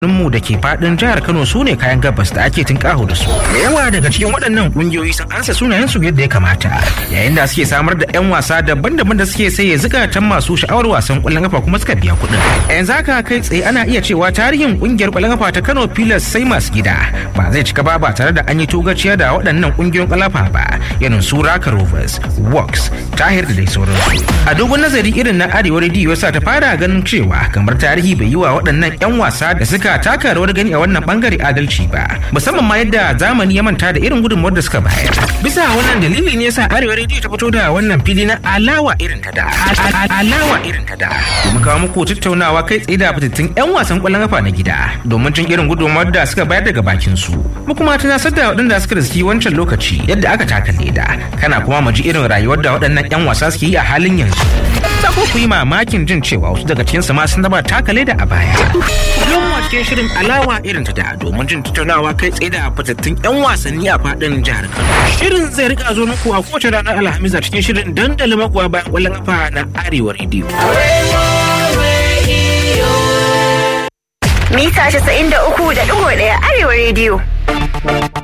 mu da ke fadin jihar Kano su ne kayan gabas da ake tinkaho da su. Da yawa daga cikin waɗannan ƙungiyoyi sun ansa sunayen su yadda ya kamata. Yayin da suke samar da 'yan wasa daban-daban da suke saye zukatan masu sha'awar wasan ƙwallon kafa kuma suka biya kuɗin. Yanzu haka kai tsaye ana iya cewa tarihin ƙungiyar ƙwallon kafa ta Kano Pilas sai masu gida ba zai cika ba ba tare da an yi togaciya da waɗannan ƙungiyoyin ƙwallon kafa ba irin su Raka Rovers, Works, Tahir da dai sauransu. A dogon nazari irin na Arewa Radio sa ta fara ganin cewa kamar tarihi bai yi wa waɗannan 'yan wasa da suka taka rawar gani a wannan bangare adalci ba musamman ma yadda zamani ya manta da irin gudunmawar da suka bayar bisa wannan dalili ne yasa arewa rediyo ta fito da wannan fili na alawa irin ta da alawa irin ta da domin kawo muku tattaunawa kai tsaye da fitattun yan wasan kwallon kafa na gida domin jin irin gudunmawar da suka bayar daga bakin su mu kuma tunasar da waɗanda suka riski wancan lokaci yadda aka taka leda kana kuma mu ji irin rayuwar da waɗannan yan wasa suke yi a halin yanzu za ku yi mamakin jin cewa wasu daga cikinsu ma sun zama taka leda a baya Yau a cikin shirin alawa irin ta da domin jin tattaunawa kai tsaye da fitattun 'yan wasanni a fadin jihar Kano. Shirin zai rika zo muku a kowace ranar Alhamis a cikin shirin dandalin magoya bayan kwallon kafa na Arewa Radio. Mita 93.1 Arewa Radio.